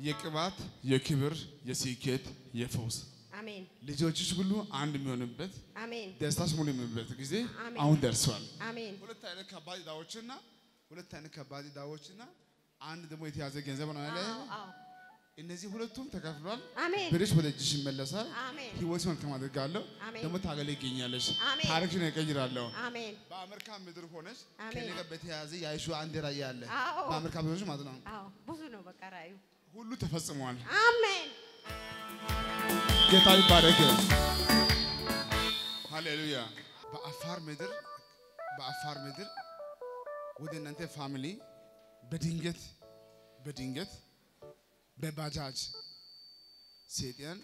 የቅባት የክብር የስኬት የፈውስ አሜን ልጆችሽ ሁሉ አንድ የሚሆንበት አሜን ደስታሽ ሙሉ የሚሆንበት ጊዜ አሜን። አሁን ደርሷል። አሜን ሁለት አይነት ከባድ ዕዳዎችና ሁለት አይነት ከባድ ዕዳዎችና አንድ ደግሞ የተያዘ ገንዘብ ነው ያለ። አዎ አዎ እነዚህ ሁለቱም ተከፍሏል። አሜን ብርሽ ወደ እጅሽ ይመለሳል። አሜን ህይወት መልካም አድርጋለሁ። አሜን። ደግሞ ታገለግኛለሽ። አሜን። ታሪክሽን እቀይራለሁ። አሜን በአሜሪካ ምድር ሆነሽ አሜን። ከኔ ጋር በተያያዘ ያይሹ አንድ ራእይ አለ። አዎ። በአሜሪካ ምድሮች ማለት ነው። አዎ ብዙ ነው በቃ ራእዩ ሁሉ ተፈጽሟል። አሜን ጌታ ይባረክ። ሃሌሉያ። በአፋር ምድር በአፋር ምድር ወደ እናንተ ፋሚሊ በድንገት በድንገት በባጃጅ ሴጣን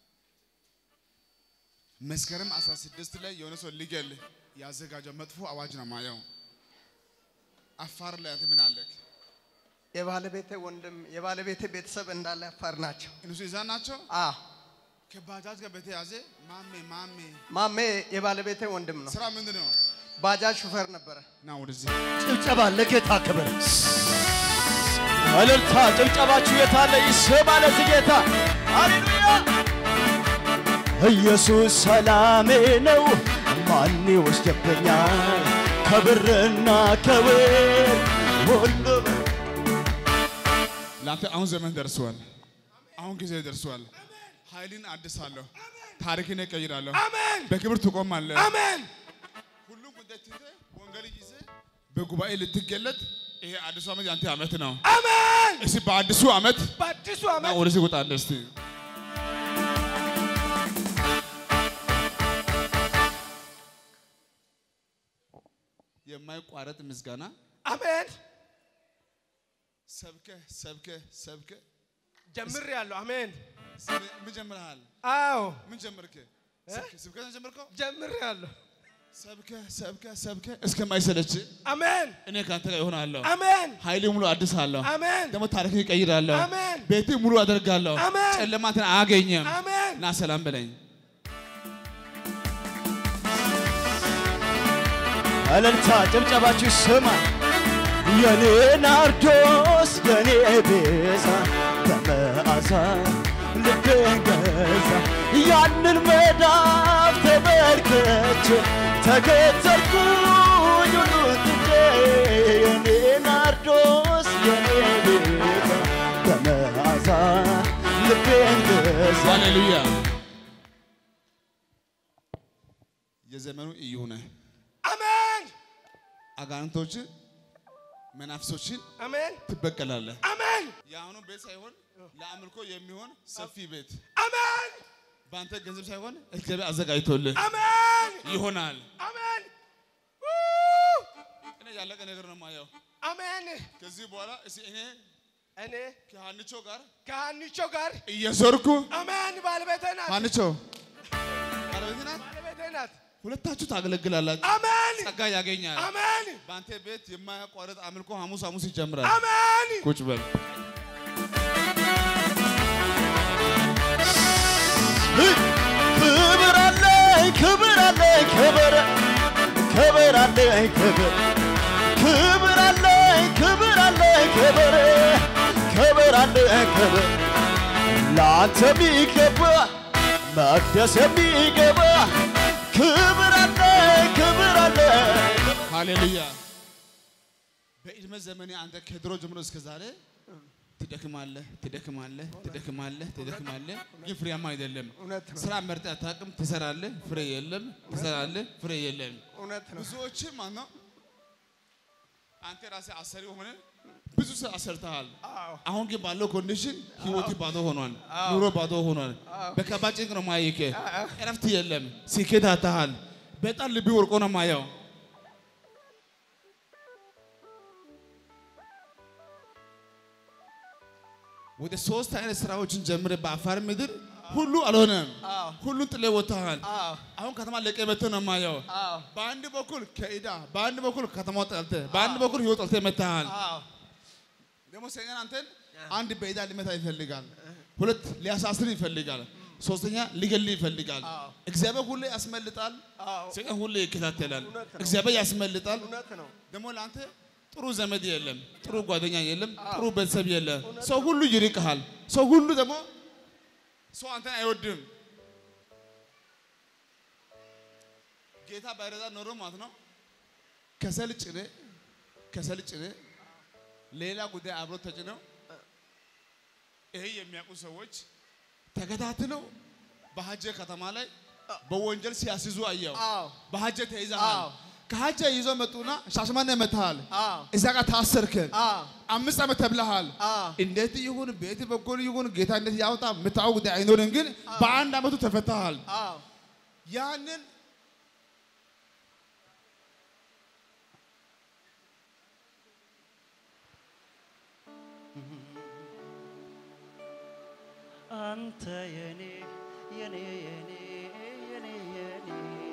መስከረም 16 ላይ የሆነ ሰው ሊገል ያዘጋጀው መጥፎ አዋጅ ነው ማየው። አፋር ላይ አንተ ምን አለክ? የባለቤቴ ወንድም የባለቤቴ ቤተሰብ እንዳለ አፋር ናቸው። እነሱ ይዛ ናቸው። አ ከባጃጅ ጋር በተያዘ ማሜ ማሜ ማሜ የባለቤቴ ወንድም ነው። ስራ ምንድን ነው? ባጃጅ ሹፌር ነበረ። ና ወደዚህ ጭብጨባ ለጌታ ክብር፣ እልልታ ጭብጨባችሁ የታለ? ይስማ ለዚህ ጌታ ሃሌሉያ። ኢየሱስ ሰላሜ ነው፣ ማን ይወስድብኛል? ከብርና ከወርቅ ሁሉ ለአንተ አሁን ዘመን ደርሷል። አሁን ጊዜ ደርሷል። ኃይልን አድሳለሁ። ታሪክን እቀይራለሁ። አሜን በክብር ትቆማለህ። አሜን ሁሉም ጉዳይ ትተህ ወንጌል ይዘህ በጉባኤ ልትገለጥ ይሄ አዲሱ ዓመት ያንተ ዓመት ነው። አሜን እስቲ በአዲሱ ዓመት በአዲሱ ና ዓመት ወደዚህ ውጣለህ እስቲ የማይቋረጥ ምስጋና አሜን ሰብከህ ሰብከህ ሰብከህ ጀምሬያለሁ አሜን ምን ጀምረሃል? አዎ ምን ጀመርክ? ስብከ- ስብከት ነው ጀመርከው? ጀምሬያለሁ ሰብከህ ሰብከህ ሰብከህ እስከማይሰለች አሜን እኔ ከአንተ ጋር እሆናለሁ። አሜን ኃይሌ ሙሉ አድሳለሁ። አሜን ደግሞ ታሪክን እቀይራለሁ። አሜን ቤት ሙሉ አደርጋለሁ። አሜን። ጨለማትን አያገኝም። አሜን እና ሰላም በለኝ። እልልታ ጭብጨባችሁ ይስማ። የኔ ናርዶስ የኔ ቤዛ በመዓዛ ልቤን ገዛ ያንን መዳፍ ተመልከቼ ተከተልኩኝ ሁሉን ትቼ የኔ ናርዶስ የኔ ቤዛ በመዓዛ ልቤን ገዛ ሃሌሉያ። የዘመኑ እዩ ነህ። አሜን አጋንንቶችን መናፍሶችን አሜን ትበቀላለህ። አሜን የአሁኑ ቤት ሳይሆን ለአምልኮ የሚሆን ሰፊ ቤት አሜን በአንተ ገንዘብ ሳይሆን እግዚአብሔር አዘጋጅቶልህ አሜን ይሆናል። አሜን እኔ ያለቀ ነገር ነው የማየው። አሜን ከዚህ በኋላ እስኪ እኔ እኔ ከሀንቾ ጋር ከሀኒቾ ጋር እየዞርኩ አሜን ባለቤቴ ናት ሀንቾ ባለቤት ናት። ባለቤቴ ናት ሁለታችሁ ታገለግላላችሁ። አሜን ጸጋ ያገኛል። አሜን በአንተ ቤት የማያቋርጥ አምልኮ ሐሙስ ሐሙስ ይጀምራል። አሜን ቁጭ በል። ክብር አለኝ ክብር አለኝ ክብር ክብር አለኝ ክብር ክብር አለኝ ክብር አለኝ ክብር ክብር አለኝ ክብር ለአንተ የሚገባ መቅደስ የሚገባ ክብር አለኝ ክብር አለኝ ሃሌሉያ። በዕድሜ ዘመኔ አንተ ከድሮ ጀምሮ እስከ ዛሬ ትደክማለህ፣ ትደክማለህ፣ ትደክማለህ፣ ትደክማለህ፣ ግን ፍሬያማ አይደለም። እውነት ነው ስራ መርጠህ አታውቅም። ትሰራለህ፣ ፍሬ የለም። ትሰራለህ፣ ፍሬ የለም። እውነት ነው ብዙዎች ማለት ነው አንተ ራስህ አሰሪ ሆነ ብዙ ስራ አሰርተሃል። አዎ አሁን ግን ባለው ኮንዲሽን ህይወት ባዶ ሆኗል። ኑሮ ባዶ ሆኗል። በከባድ ጭንቅ ነው ማየክ። እረፍት የለም። ስኬት አታሃል። በጣም ልቢ ወርቆ ነው ማየው። ወደ ሶስት አይነት ስራዎችን ጀምረ በአፋር ምድር ሁሉ አልሆነም። አዎ ሁሉን ጥለ ወጥተሃል። አዎ አሁን ከተማ ለቀ መጥተህ ነው ማየው። አዎ በአንድ በኩል ከኢዳ በአንድ በኩል ከተማው ጠልተህ በአንድ በኩል ህይወት ጠልተህ መጥተሃል። አዎ ደግሞ ሰይጣን አንተን አንድ በኢዳ ሊመታ ይፈልጋል፣ ሁለት ሊያሳስር ይፈልጋል፣ ሶስተኛ ሊገል ይፈልጋል። አዎ። እግዚአብሔር ሁሌ ያስመልጣል፣ አዎ ሰይጣን ሁሌ ይከታተላል። እውነት ነው። እግዚአብሔር ያስመልጣል። እውነት ነው ደግሞ ለአንተ ጥሩ ዘመድ የለም፣ ጥሩ ጓደኛ የለም፣ ጥሩ ቤተሰብ የለም። ሰው ሁሉ ይርቅሃል፣ ሰው ሁሉ ደግሞ ሰው አንተን አይወድም። ጌታ ባይረዳ ኖሮ ማለት ነው ከሰል ጭነ ከሰል ጭነ ሌላ ጉዳይ አብሮ ተጭነው ይሄ የሚያውቁ ሰዎች ተከታትለው በሀጀ ከተማ ላይ በወንጀል ሲያስይዙ አየው። አዎ በሀጀ ተይዘሃል። አዎ። ከሀጀ ይዞ መጡና ሻሽማኔ መታሃል። አዎ እዛ ጋር ታሰርክ። አዎ አምስት ዓመት ተብለሃል። አዎ እንዴት ይሁን ቤት በኩል ይሁን ጌታ እንዴት ያውጣ የምታውቅ ጉዳይ አይኖርም፣ ግን በአንድ ዓመቱ ተፈታሃል። አዎ ያንን አንተ የኔ የኔ የኔ የኔ የኔ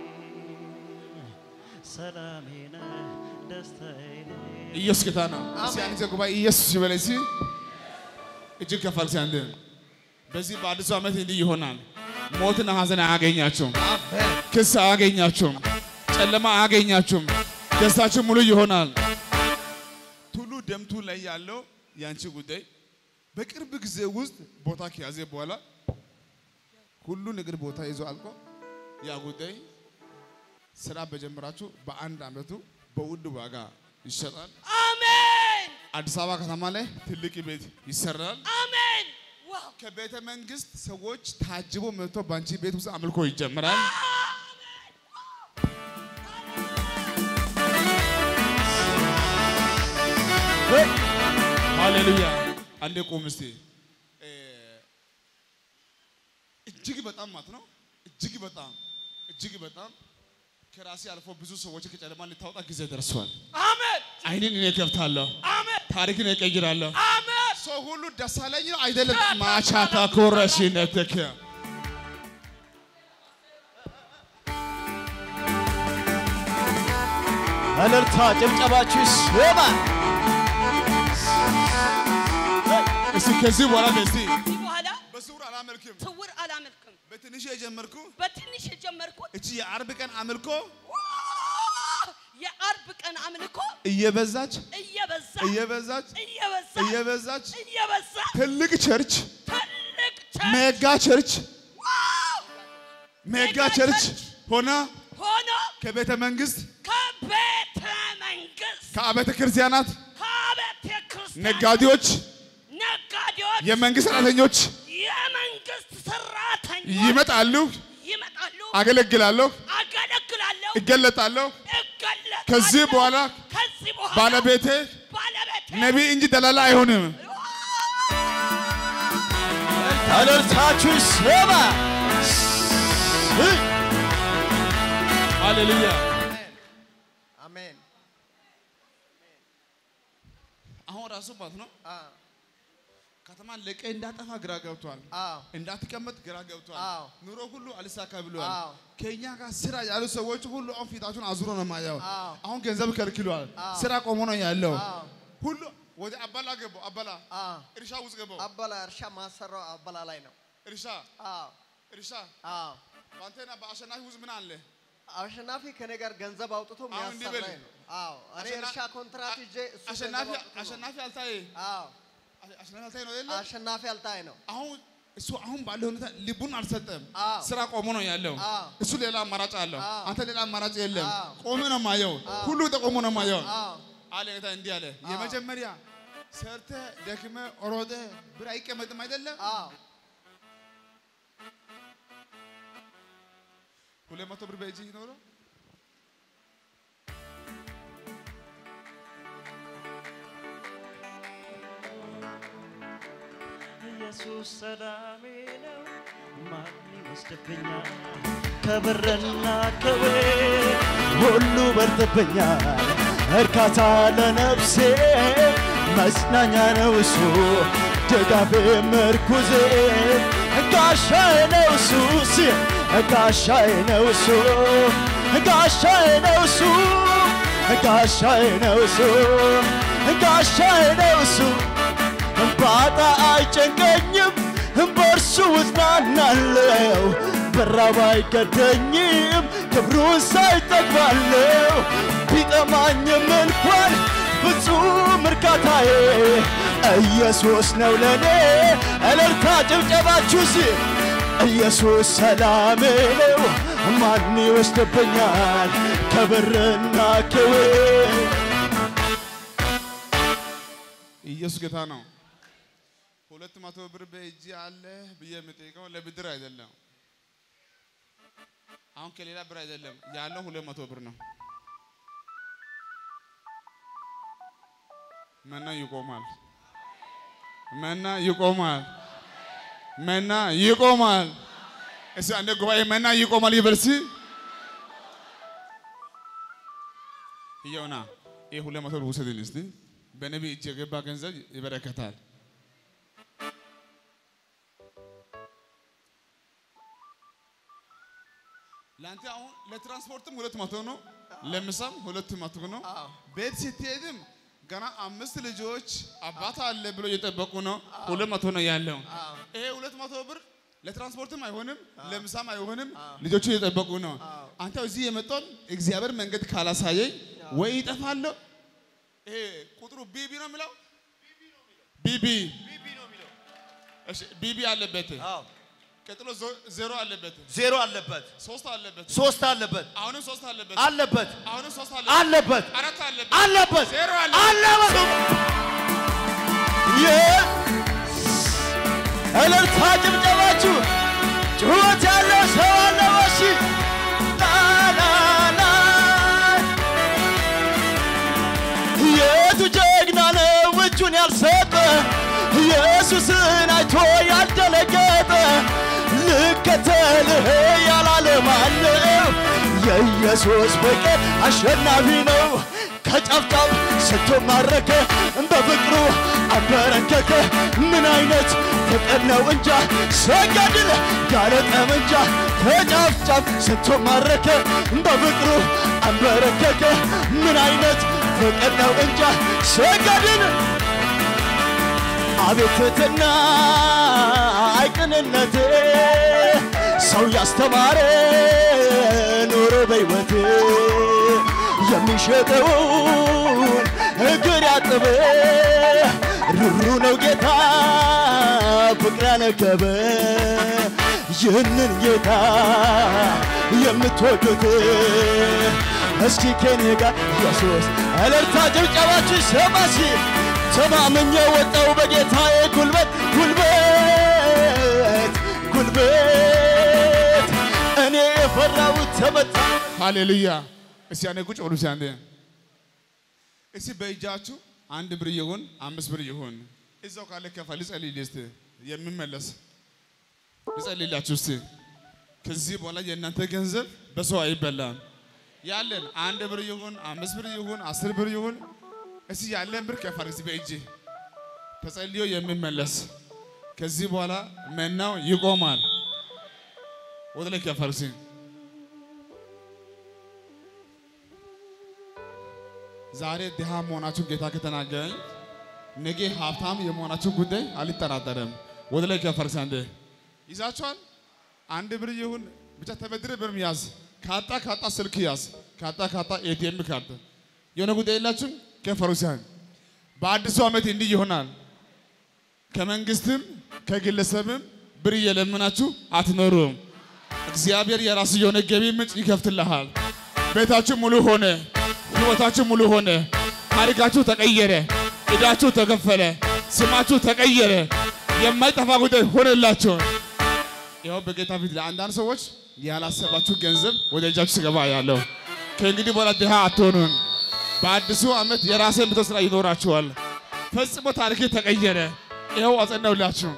ሰላሜ ነህ ደስታዬ ነህ ኢየሱስ ጌታ ነው። እስኪ አንድ ጊዜ ጉባኤ ኢየሱስ ይበል እስኪ። እጅግ ከፍ አድርግ እስኪ አንድ። በዚህ በአዲሱ ዓመት እንዲህ ይሆናል። ሞትና ሐዘን አያገኛቸውም። ክስ አያገኛቸውም። ጨለማ አያገኛቸውም። ደስታችሁ ሙሉ ይሆናል። ቱሉ ደምቱ ላይ ያለው የአንቺ ጉዳይ በቅርብ ጊዜ ውስጥ ቦታ ከያዘ በኋላ ሁሉ ነገር ቦታ ይዞ አልቆ ያ ጉዳይ ስራ በጀመራችሁ በአንድ ዓመቱ በውድ ዋጋ ይሸጣል። አሜን አዲስ አበባ ከተማ ላይ ትልቅ ቤት ይሰራል። አሜን ዋው ከቤተ መንግስት ሰዎች ታጅቦ መጥቶ በአንቺ ቤት ውስጥ አምልኮ ይጀምራል። ሃሌሉያ! አንዴ ቁም እስቲ። እ፣ እጅግ በጣም ማለት ነው እጅግ በጣም እጅግ በጣም ከራሴ አልፎ ብዙ ሰዎች ከጨለማ ልታወጣ ጊዜ ደርሷል። አሜን አይንን እኔ ከፍታለሁ፣ አሜን ታሪክን እቀይራለሁ። አሜን ሰው ሁሉ ደስ አለኝ ነው አይደለም። ማቻታ ኮረሽነትክ እልልታ ጭብጨባችሁ ይሰማ። እስቲ ከዚህ በኋላ በስቲ ከዚህ በኋላ በስውር አላመልክም። ስውር አላመልክም። በትንሹ የጀመርኩ በትንሽ የጀመርኩት እቺ የአርብ ቀን አምልኮ የአርብ ቀን አምልኮ እየበዛች እየበዛ እየበዛች እየበዛ እየበዛች እየበዛ ትልቅ ቸርች ትልቅ ሜጋ ቸርች ሜጋ ቸርች ሆና ሆኖ ከቤተ መንግስት ከቤተ መንግስት ከአብያተ ክርስቲያናት ከቤተ ክርስቲያን ነጋዴዎች፣ ነጋዴዎች የመንግስት ሰራተኞች የመንግስት ሰራተኞች ይመጣሉ። ይመጣሉ። አገለግላለሁ፣ አገለግላለሁ፣ እገለጣለሁ። እገለጣለሁ። ከዚህ በኋላ ከዚህ በኋላ ባለቤቴ ባለቤቴ ነቢይ እንጂ ደላላ አይሆንም። እልልታችሁ ይሰማ። ሃሌሉያ። አሜን አሁን ራሱ ማለት ነው አዎ ከተማን ለቀ እንዳጠፋ ግራ ገብቷል። አዎ እንዳትቀመጥ ግራ ገብቷል። አዎ። ኑሮ ሁሉ አልሳካ ብሏል። አዎ። ከኛ ጋር ስራ ያሉ ሰዎች ሁሉ አሁን ፊታችሁን አዙሮ ነው የማየው። አዎ። አሁን ገንዘብ ከልክሏል። አዎ። ስራ ቆሞ ነው ያለው። አዎ። ሁሉ ወደ አባላ ገባው። አባላ አዎ እርሻ ውስጥ ገባው። አበላ እርሻ ማሰራው አበላ ላይ ነው። እርሻ አዎ እርሻ አዎ በአንተና በአሸናፊ ውስጥ ምን አለ? አሸናፊ ከኔ ጋር ገንዘብ አውጥቶ አሁን እንዲህ በል። የሚያሰራኝ ነው። አዎ እኔ አሸና- እርሻ ኮንትራት ይዤ እሱ አሸናፊ ገንዘብ አውጥቶ ነው። አሸናፊ አልታይ አዎ አሸናፊ አልታይ ነው የለ አሸናፊ አልታይ ነው። አሁን እሱ አሁን ባለው ሁኔታ ልቡን አልሰጠም። አዎ። ስራ ቆሞ ነው ያለው። አዎ። እሱ ሌላ አማራጭ አለው። አዎ። አንተ ሌላ አማራጭ የለም። አዎ። ቆመ ነው ማየው። ሁሉ ተቆሞ ነው ማየው። አዎ አለ ጌታ እንዲህ አለ። የመጀመሪያ ሰርተ ደክመ ሮጠ ብር አይቀመጥም አይደለም። አዎ ሁለት መቶ ብር በእጅ ይኖረው ኢየሱስ ሰላሜ ነው፣ ማን ይወስድብኛል? ከብርና ከወርቅ ሁሉ በልጥብኛል። እርካታ ለነፍሴ መጽናኛ ነው እሱ፣ ድጋፌ ምርኩዜ፣ ጋሻዬ ነው እሱ፣ ሲ- ጋሻዬ ነው እሱ፣ ጋሻዬ ነው እሱ፣ ጋሻዬ ነው እሱ፣ ጋሻዬ ነው እሱ ባጣ አይጨንቀኝም፣ በእርሱ እጽናናለሁ። ብራብ አይገደኝም፣ ክብሩን ሳይጠግባለሁ። ቢጠማኝም እንኳን ፍጹም እርካታዬ ኢየሱስ ነው ለኔ እልልታ ጭብጨባችሁ ሲ ኢየሱስ ሰላሜ ነው ማን ይወስድብኛል ከብርና ክብር ኢየሱስ ጌታ ነው። ሁለት መቶ ብር በእጅ አለ ብዬ የምጠይቀው ለብድር አይደለም። አሁን ከሌላ ብር አይደለም ያለው ሁለት መቶ ብር ነው። መና ይቆማል። መና ይቆማል። መና ይቆማል። እስቲ አንድ ጉባኤ መና ይቆማል ይበል እስቲ። ይኸውና ይህ ሁለት መቶ ብር ውሰድልኝ እስቲ። በነቢይ እጅ የገባ ገንዘብ ይበረከታል። ለአንተ አሁን ለትራንስፖርትም ሁለት መቶ ነው፣ ለምሳም ሁለት መቶ ነው። ቤት ስትሄድም ገና አምስት ልጆች አባት አለ ብሎ እየጠበቁ ነው። ሁለት መቶ ነው ያለው። ይሄ ሁለት መቶ ብር ለትራንስፖርትም አይሆንም፣ ለምሳም አይሆንም። ልጆቹ እየጠበቁ ነው። አንተ እዚህ የመጣውን እግዚአብሔር መንገድ ካላሳየኝ ወይ ይጠፋለሁ። ይሄ ቁጥሩ ቢቢ ነው የሚለው ቢቢ እሺ፣ ቢቢ አለበት። ቀጥሎ ዞ- ዜሮ አለበት። ዜሮ አለበት ሶስት አለበት። ሶስት አለበት አሁንም ሶስት አለበት። አለበት አሁንም ሶስት አለበት። አለበት አራት አለበት። አለበት ዜሮ አለ። አለበት እልልታ ጭብጨባችሁ ጩኸት ያለው ሰው አለ ወሺ ላላላ የቱ ጀግና ነው እጁን ያልሰጠ ኢየሱስን አይቶ ያልደነገጠ ልከተልህ ያላለ ማነው? የኢየሱስ ፍቅር አሸናፊ ነው። ከጫፍጫፍ ስቶ ማረከ በፍቅሩ አበረከከ። ምን አይነት ፍቅር ነው እንጃ ሰገድል ያለ ጠመንጃ ከጫፍጫፍ ስቶ ማረከ በፍቅሩ አበረከከ። ምን አይነት ፍቅር ነው እንጃ ሰገድል አቤት ትሕትና አይቅንነቴ ሰው ያስተማረ ኖሮ በሕይወቴ የሚሸጠውን እግር ያጠበ ሩሩ ነው ጌታ ፍቅር ያነገበ ይህንን ጌታ የምትወዱት እስኪ ከኔ ጋር ኢየሱስ እልልታ ጭብጨባችሁ ይሰማሲ ተማምኜ ወጣው በጌታዬ ጉልበት ጉልበት ጉልበት እኔ የፈራሁት ተመታ ሃሌሉያ። እስቲ አንዴ ቁጭ በሉ። እስቲ አንዴ እስቲ በእጃችሁ አንድ ብር ይሁን አምስት ብር ይሁን እዛው ካለ ከፋ ልጸልይልህ እስቲ የሚመለስ ልጸልይላችሁ እስቲ። ከዚህ በኋላ የእናንተ ገንዘብ በሰው አይበላም። ያለን አንድ ብር ይሁን አምስት ብር ይሁን አስር ብር ይሁን እስቲ ያለን ብር ከፋ እስቲ በእጅ ተጸልዮ የሚመለስ ከዚህ በኋላ መናው ይቆማል። ወደ ላይ ከፋ እስቲ ዛሬ ድሃ መሆናችሁ ጌታ ከተናገረኝ ነገ ሀብታም የመሆናችሁ ጉዳይ አልጠራጠርም። ወደ ላይ ከፈርስ አንዴ ይዛችኋል። አንድ ብር ይሁን ብቻ ተበድረ ብርም ያዝ። ካጣ ካጣ ስልክ ያዝ። ካጣ ካጣ ኤቲኤም ካርድ የሆነ ጉዳይ የላችሁም። ከፈሩሲያን በአዲሱ ዓመት እንዲህ ይሆናል። ከመንግስትም ከግለሰብም ብር እየለመናችሁ አትኖሩም። እግዚአብሔር የራሱ የሆነ ገቢ ምንጭ ይከፍትልሃል። ቤታችሁ ሙሉ ሆነ፣ ህይወታችሁ ሙሉ ሆነ፣ ታሪካችሁ ተቀየረ፣ ዕዳችሁ ተከፈለ፣ ስማችሁ ተቀየረ፣ የማይጠፋ ጉዳይ ሆነላችሁ። ይኸው በጌታ ፊት ለአንዳንድ ሰዎች ያላሰባችሁ ገንዘብ ወደ እጃችሁ ሲገባ ያለው ከእንግዲህ በኋላ ድሃ አትሆኑም። በአዲሱ ዓመት የራሴ ምቶ ስራ ይኖራችኋል። ፈጽሞ ታሪክ ተቀየረ። ይኸው አጸናውላችሁ።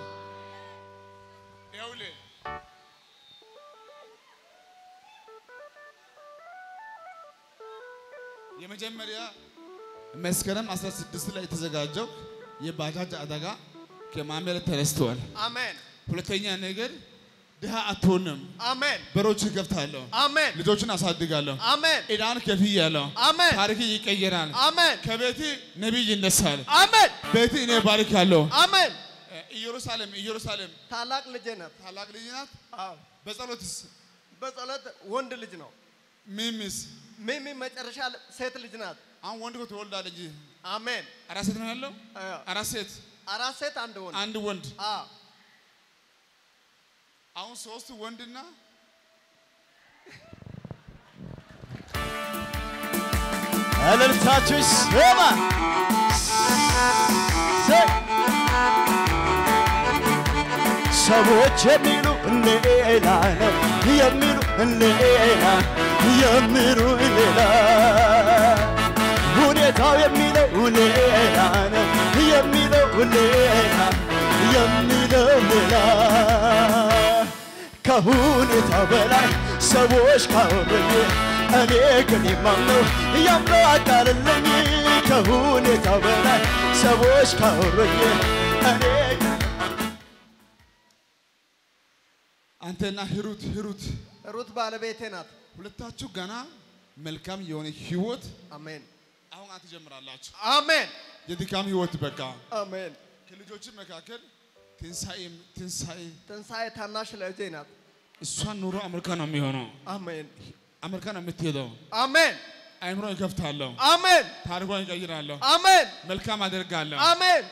ይኸውልህ የመጀመሪያ መስከረም 16 ላይ የተዘጋጀው የባጃጅ አደጋ ከማሜር ተነስተዋል። አሜን ሁለተኛ ነገር ድሃ አትሆንም። አሜን በሮችን ከፍታለሁ፣ አሜን ልጆችን አሳድጋለሁ፣ አሜን ዕዳን ከፍያለሁ። አሜን ታሪክ ይቀየራል። አሜን ከቤት ነቢይ ይነሳል። አሜን ቤት እኔ ባርካለሁ። አሜን ኢየሩሳሌም ኢየሩሳሌም ታላቅ ልጄ ናት። ታላቅ ልጅ ናት። አዎ በጸሎትስ በጸሎት ወንድ ልጅ ነው። ሚሚስ ሚሚ መጨረሻ ሴት ልጅ ናት። አሁን ወንድ እኮ ትወልዳለች። አሜን አራት ሴት ነው ያለው። አዎ አራት ሴት አራት ሴት አንድ ወንድ አንድ ወንድ። አ አሁን ሶስት ወንድና እልልታችሁ ይሰማ። ዘ- ሰዎች የሚሉ ሌላ ነው የሚሉ ሌላ የሚሉ ሌላ ሁኔታው የሚለው ሌላ ነው የሚለው ሌላ የሚለው ሌላ ከሁኔታ በላይ ሰዎች ካወሩኝ እኔ ግን የማምነው የአምላክ ቃልለኝ ከሁኔታ በላይ ሰዎች ካወሩኝ እኔ ግን አንተና ሂሩት ሂሩት ሩት ባለቤቴ ናት። ሁለታችሁ ገና መልካም የሆነ ህይወት አሜን አሁን አንተ ትጀምራላችሁ። አሜን የድካም ህይወት በቃ አሜን። ከልጆች መካከል ትንሣኤ ትንሣኤ ትንሣኤ ታናሽ ልጄ ናት። እሷን ኑሮ አሜሪካ ነው የሚሆነው። አሜን አሜሪካ ነው የምትሄደው። አሜን አይምሮ ይከፍታለሁ፣ አሜን ታሪኳን ይቀይራለሁ፣ አሜን መልካም አደርጋለሁ። አሜን።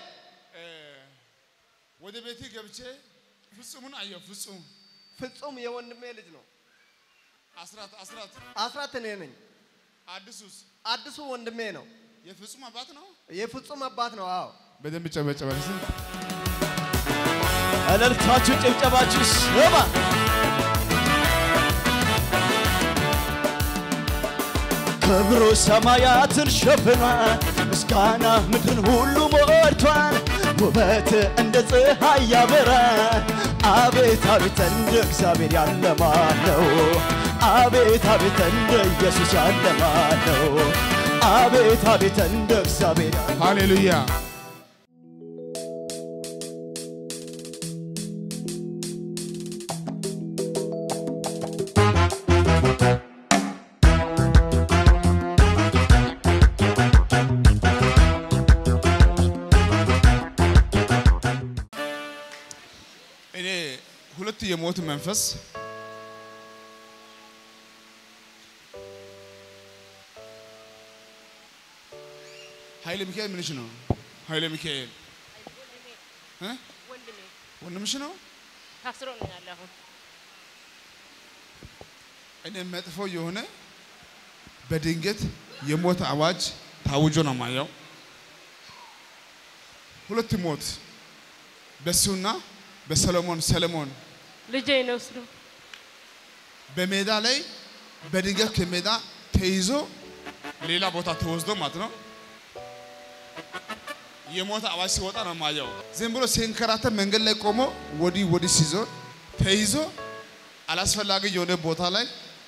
ወደ ቤቴ ገብቼ ፍጹሙን አየሁ። ፍጹም ፍጹም የወንድሜ ልጅ ነው። አስራት አስራት አስራት እኔ ነኝ። አዲሱስ አዲሱ ወንድሜ ነው። የፍጹም አባት ነው። የፍጹም አባት ነው። አዎ በደንብ ጨበጨበ። እስኪ እልልታችሁ ጭብጨባችሁ ይሰማ። ክብሩ ሰማያትን ሸፍኗል፣ ምስጋና ምድርን ሁሉ ሞልቷል። ውበት እንደ ፀሐይ ያበራል። አቤት አቤት እንደ እግዚአብሔር ያለ ማን ነው? አቤት አቤት እንደ ኢየሱስ ያለ ማን ነው? አቤት አቤት እንደ እግዚአብሔር ያለ ሃሌሉያ። እኔ ሁለት የሞት መንፈስ ኃይለ ሚካኤል ምንሽ ነው? ኃይለ ሚካኤል እ? ወንድሜ ወንድምሽ ነው? ታስሮ ነው ያለ አሁን እኔ መጥፎ የሆነ በድንገት የሞት አዋጅ ታውጆ ነው ማየው። ሁለት ሞት በሱና በሰሎሞን ሰለሞን ልጄ ነው እሱ በሜዳ ላይ በድንገት ከሜዳ ተይዞ ሌላ ቦታ ተወስዶ ማለት ነው። የሞት አዋጅ ሲወጣ ነው ማየው። ዝም ብሎ ሲንከራተት መንገድ ላይ ቆሞ ወዲህ ወዲህ ሲዞር ተይዞ አላስፈላጊ የሆነ ቦታ ላይ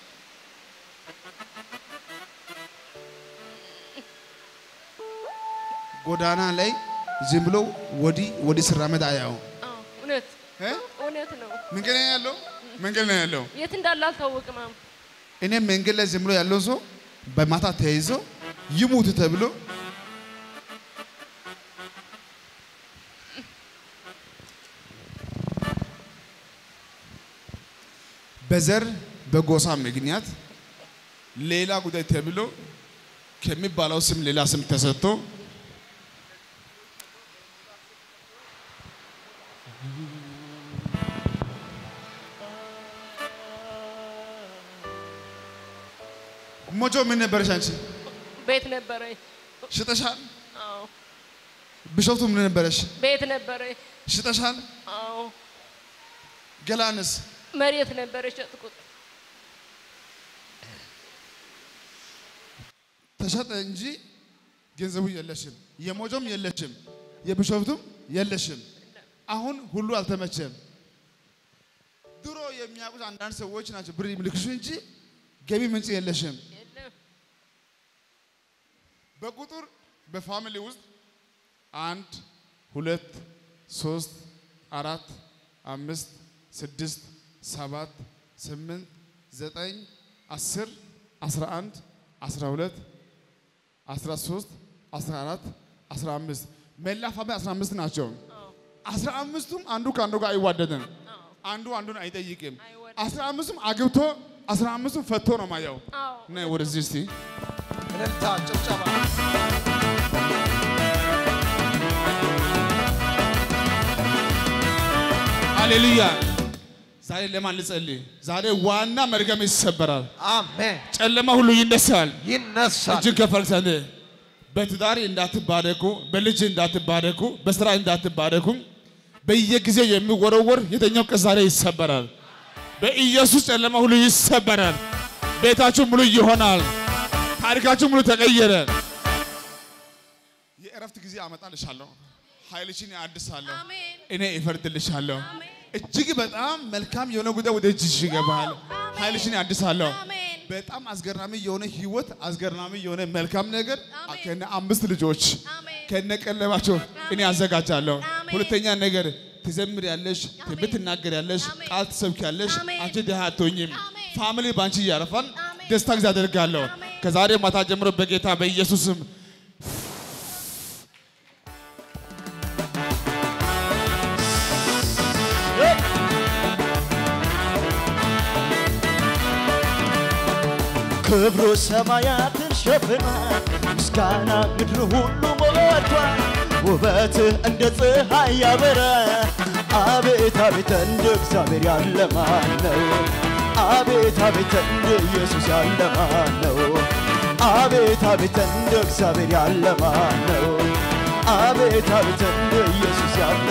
ጎዳና ላይ ዝም ብሎ ወዲህ ወዲህ ሲራመድ አያው። አዎ እውነት እ? እውነት ነው መንገድ ላይ ያለው መንገድ ላይ ያለው የት እንዳለ አልታወቅም አሁን እኔ መንገድ ላይ ዝም ብሎ ያለው ሰው በማታ ተይዞ ይሙት ተብሎ በዘር በጎሳ ምክንያት ሌላ ጉዳይ ተብሎ ከሚባለው ስም ሌላ ስም ተሰጥቶ ሞጆ ምን ነበረሽ አንቺ? ቤት ነበረኝ ሽጠሻል? አዎ ቢሾፍቱ ምን ነበረሽ? ቤት ነበረኝ ሽጠሻል? አዎ ገላንስ መሬት ነበረ ሸጥኩት ተሸጠ እንጂ ገንዘቡ የለሽም። የሞጆም የለሽም፣ የቢሾፍቱም የለሽም። አሁን ሁሉ አልተመቸም። ድሮ የሚያውቁት አንዳንድ ሰዎች ናቸው ብር የሚልክሹ እንጂ ገቢ ምንጭ የለሽም። የለም በቁጥር በፋሚሊ ውስጥ አንድ ሁለት ሶስት አራት አምስት ስድስት ሰባት ስምንት ዘጠኝ አስር አስራ አንድ አስራ ሁለት አስራ ሶስት አስራ አራት አስራ አምስት መላ ፋሚሊ አስራ አምስት ናቸው። አስራ አምስቱም አንዱ ከአንዱ ጋር አይዋደድም። አንዱ አንዱን አይጠይቅም። አይወድም። አስራ አምስቱም አግብቶ አስራ አምስቱም ፈቶ ነው ማየው። አዎ ነይ ወደዚህ እስቲ እልልታ ጭብጨባ ሃሌሉያ። ዛሬ ለማን ልጸልይ? ዛሬ ዋና መርገም ይሰበራል። አሜን። ጨለማ ሁሉ ይነሳል። ይነሳል። እጅግ ከፈልሰን በትዳር እንዳትባረኩ፣ በልጅ እንዳትባረኩ፣ በስራ እንዳትባረኩ በየጊዜው የሚወረወር የተኛው ቀን ዛሬ ይሰበራል። በኢየሱስ ጨለማ ሁሉ ይሰበራል። ቤታችሁ ሙሉ ይሆናል። ታሪካችሁ ሙሉ ተቀየረ። የእረፍት ጊዜ አመጣልሻለሁ። ኃይልሽን አድሳለሁ። አሜን። እኔ እፈርድልሻለሁ። አሜን። እጅግ በጣም መልካም የሆነ ጉዳይ ወደ እጅሽ ይገባል። ኃይልሽን አድሳለሁ። አሜን። በጣም አስገራሚ የሆነ ህይወት፣ አስገራሚ የሆነ መልካም ነገር አሜን። ከነ አምስት ልጆች አሜን። ከነ ቀለባቸው እኔ አዘጋጃለሁ። አሜን። ሁለተኛ ነገር ትዘምር ያለሽ ትንቢት ትናገር ያለሽ አሜን። ቃል ትሰብክ ያለሽ አሜን። አንቺ ድሃ አትሆኝም። አሜን። ፋሚሊ ባንቺ እያረፋል። አሜን። ደስታ ጊዜ አደርጋለሁ። አሜን። ከዛሬ ማታ ጀምሮ በጌታ በኢየሱስም ክብሩ ሰማያትን ሸፍኗል፣ ምስጋና ምድር ሁሉ ሞልቷል። ውበትህ እንደ ፀሐይ ያበራል። አቤት አቤት እንደ እግዚአብሔር ያለ ማን ነው? አቤት አቤት እንደ ኢየሱስ ያለ ማን ነው? አቤት አቤት እንደ እግዚአብሔር ያለ ማን ነው? አቤት አቤት እንደ ኢየሱስ ያለ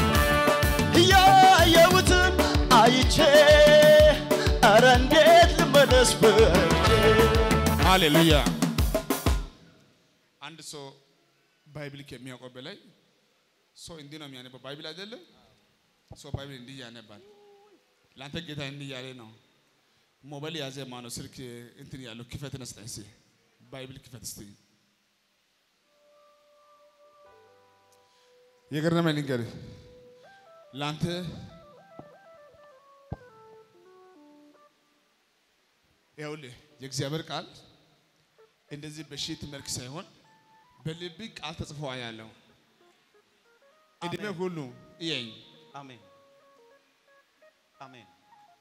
ያየሁትን አይቼ ኧረ እንዴት ልመለስ በእጄ ሃሌሉያ። አንድ ሰው ባይብል ከሚያውቀው በላይ ሰው እንዲህ ነው የሚያነበው። ባይብል አይደለም ሰው ባይብል እንዲህ ያነባል። ለአንተ ጌታ እንዲህ ያለ ነው። ሞባይል ያዘ ማነው ስልክ እንትን ያለው ክፈት ነስጠኝ እስኪ ባይብል ክፈት እስቲ። የገረመኝ ልንገርህ ለአንተ ይኸውልህ የእግዚአብሔር ቃል እንደዚህ በሺት መልክ ሳይሆን በልብ ቃል ተጽፎ ያለው እድሜ ሁሉ እየኝ አሜን አሜን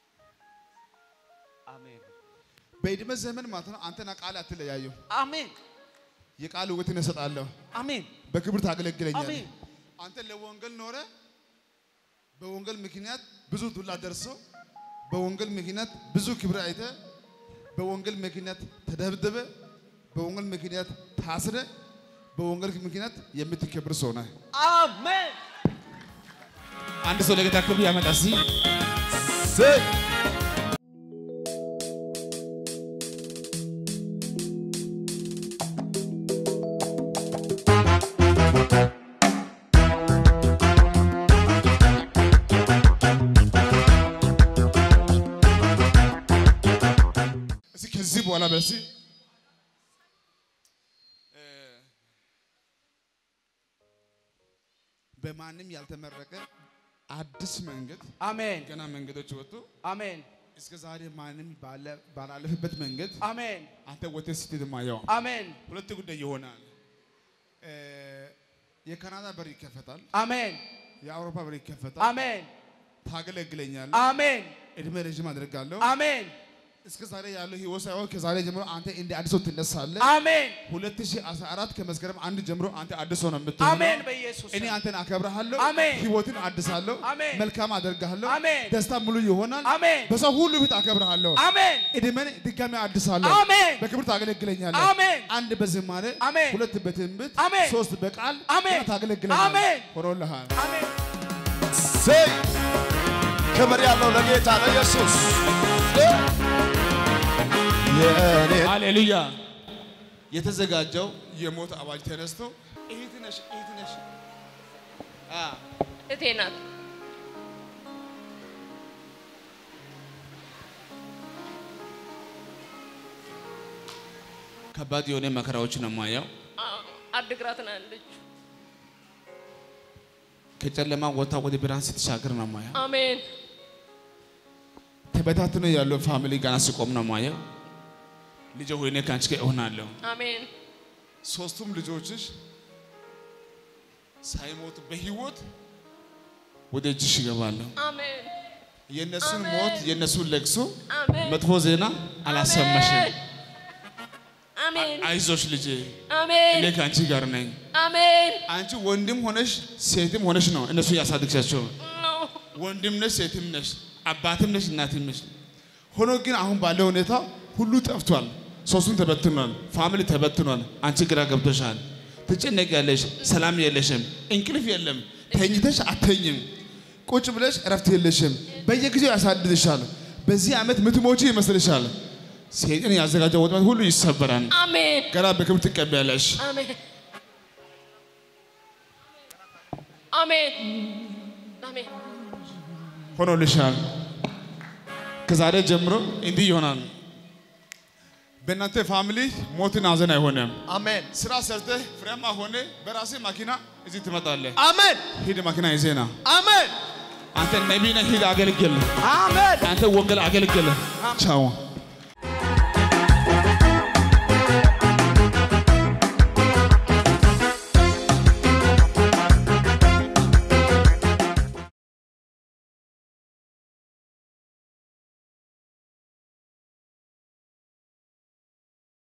አሜን በእድሜ ዘመን ማለት ነው አንተና ቃል አትለያየው። አሜን የቃል ውበትን እሰጣለሁ። አሜን በክብር ታገለግለኛለህ። አሜን። አንተ ለወንጌል ኖረ። በወንጌል ምክንያት ብዙ ዱላ ደርሶ በወንጌል ምክንያት ብዙ ክብር አይተ በወንጌል ምክንያት ተደብድበ በወንጌል ምክንያት ታስረ በወንጌል ምክንያት የምትከብር ሰው ነህ። አሜን አንድ ሰው ለጌታ ክብር ያመጣ ሲ እስኪ ከዚህ በኋላ በሲ በማንም ያልተመረቀ አዲስ መንገድ አሜን ገና መንገዶች ወጡ። አሜን እስከ ዛሬ ማንም ባለ- ባላለፈበት መንገድ አሜን አንተ ወጥተህ ስትሄድ ማየው አሜን ሁለት ጉዳይ ይሆናል። እ፣ የካናዳ በር ይከፈታል፣ አሜን የአውሮፓ በር ይከፈታል። አሜን ታገለግለኛለህ፣ አሜን እድሜ ረዥም አደርጋለሁ። አሜን እስከ ዛሬ ያለው ህይወት ሳይሆን ከዛሬ ጀምሮ አንተ እንደ አዲስ ሰው ትነሳለህ። አሜን 2014 ከመስከረም አንድ ጀምሮ አንተ አዲስ ሰው ነው የምትሆነው። አሜን በኢየሱስ እኔ አንተን አከብርሃለሁ፣ አሜን። ህይወትን አድሳለሁ፣ አሜን። መልካም አደርግሃለሁ፣ አሜን። ደስታ ሙሉ ይሆናል። አሜን በሰው ሁሉ ፊት አከብርሃለሁ፣ አሜን እድሜን ድጋሚ አድሳለሁ፣ አሜን በክብር ታገለግለኛለህ። አሜን አንድ በዝማሬ አሜን። ሁለት በትንቢት አሜን። ሶስት በቃል አሜን። ገና ታገለግለኛለህ። አሜን። ሆኖልሃል። አሜን ሰይ ክብር ያለው ለጌታ ለኢየሱስ የእኔ ሃሌሉያ። የተዘጋጀው የሞት አዋጅ ተነስቶ እህት ነሽ እህት ነሽ አ እቴ ናት። ከባድ የሆነ መከራዎች ነው የማየው። አዎ፣ አድግራት ነው ያለችው። ከጨለማ ወጥታ ወደ ብርሃን ስትሻገር ነው የማየው። አሜን ተበታትኖ ያለው ፋሚሊ ጋር ሲቆም ነው የማየው። ልጄ ሆይ እኔ ከአንቺ ጋር እሆናለሁ። አሜን ሶስቱም ልጆችሽ ሳይሞቱ በህይወት ወደ እጅሽ ይገባለሁ። አሜን የእነሱን አሜን። ሞት የእነሱን ለቅሶ አሜን መጥፎ ዜና አላሰማሽም። አሜን አይዞሽ ልጄ እኔ አሜን ከአንቺ ጋር ነኝ። አሜን አንቺ ወንድም ሆነሽ ሴትም ሆነሽ ነው እነሱ ያሳድግሻቸው። ነው ወንድም ነሽ፣ ሴትም ነሽ፣ አባትም ነሽ፣ እናትም ነሽ። ሆኖ ግን አሁን ባለው ሁኔታ ሁሉ ጠፍቷል። ሶስቱን ተበትኗል። ፋሚሊ ተበትኗል። አንቺ ግራ ገብቶሻል። ትጨነቂያለሽ። ሰላም የለሽም። እንቅልፍ የለም። ተኝተሽ አተኝም። ቁጭ ብለሽ እረፍት የለሽም። በየጊዜው ያሳድድሻል። በዚህ ዓመት ምትሞቺ ይመስልሻል። ሰይጣን ያዘጋጀው ወጥመድ ሁሉ ይሰበራል። አሜን ገና በክብር ትቀበያለሽ። አሜን አሜን አሜን ሆኖልሻል። ከዛሬ ጀምሮ እንዲህ ይሆናል። በእናንተ ፋሚሊ ሞትን ሐዘን አይሆንም። አሜን ስራ ሰርተህ ፍሬያማ ሆነ በራስህ መኪና እዚህ ትመጣለህ። አሜን ሂድ መኪና ይዘህ ና። አሜን አንተ ነቢይ ነህ፣ ሂድ አገልግል። አሜን አንተ ወንጌል አገልግል። ቻው